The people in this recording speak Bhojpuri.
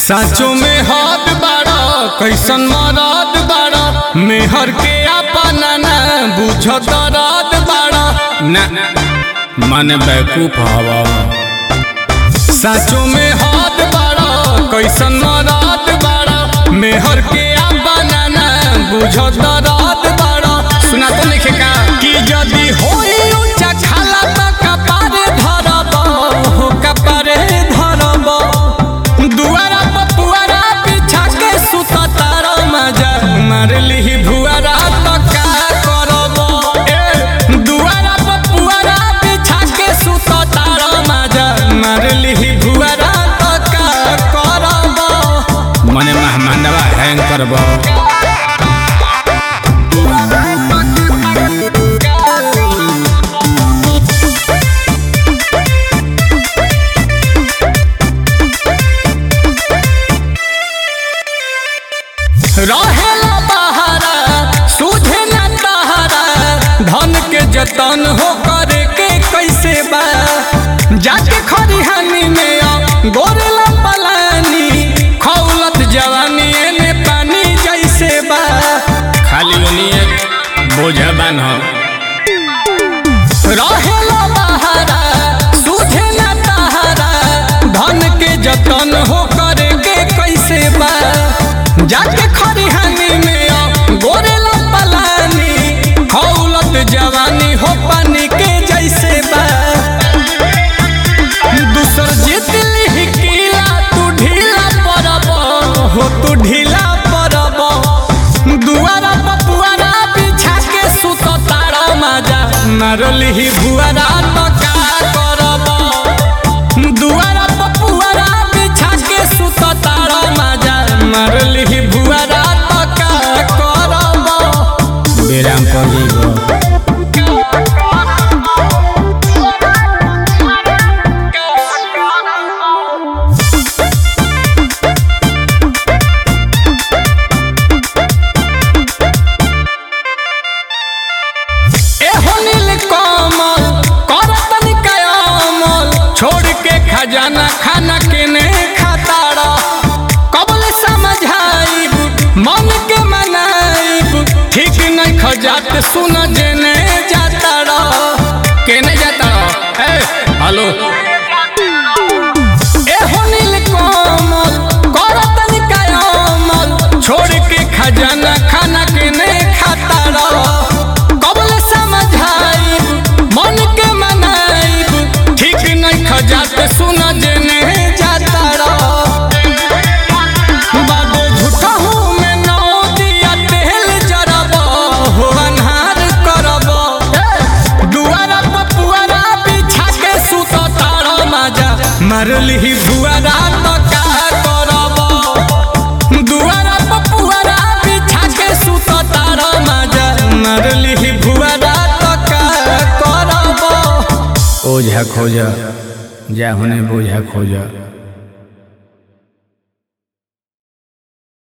साचो में हाथ बाड़ा कैसन मराद बाड़ा मेहर के अपना ना बुझत रात बाड़ा ना मन बैकूफ हवा साचो में हाथ बाड़ा कैसन मराद बाड़ा मेहर के अपना ना बुझत रात बाड़ा सुना तो लिखे का कि यदि होई ऊंचा खाला त कपारे धरब हो कपारे धरब दुआरा पर पुआरा बिछा के सुत तारा मजा मार लिही भुआरा तो का करब ए दुआरा पर पुआरा बिछा के सुत तारा मजा मार लिही भुआरा तो का करब मने मेहमानवा हैंग करब रहेला बहारा सूझे न तहारा धन के जतन हो करे के कैसे बा जाके खरिहानी में आ गोरेला पलानी खौलत जवानी एने पानी जैसे बा खाली ओनिए बोझा बान हो रहेला बहारा सूझे न तहारा धन के जतन हो करे के कैसे बा जाके खरिहानी में आ गोरेला पलानी खौलत जवानी हो पानी के जैसे बा दूसर जीत लिही किला तू ढीला पड़ब हो तू ढीला पड़ब दुआरा पपुआरा बिछा के सुत तारा माजा मारलिही भुआरा तो का करब दुआरा पपुआरा बिछा के सुत तारा माजा मारलिही भुआरा तो का करब बेराम पर जइबो एहो नील कमल करतन कयामल छोड़ के खजाना खाना के ने खाताड़ा कबल समझाइब मन के मनाइब ठीक नहीं खजात सुन जेने जाताड़ा केने जाताड़ा ए हेलो एहो नील कमल करतन कयामल छोड़ के खजाना खाना के ने खाताड़ा कबल समझाइब मन के मनाइब ठीक नहीं खजात सुन जेने जाताड़ा बाबू झूठा हूँ मैं नौ दिया तेल जरब हो अन्हार करब दुआरा पपुआरा बिछा के सुत तारा माजा मारलिही भुआरा तो का करब दुआरा पपुआरा बिछा के सुत तारा माजा मारलिही भुआरा तो का करब ओझा खोजा जा होने बोझा खोजा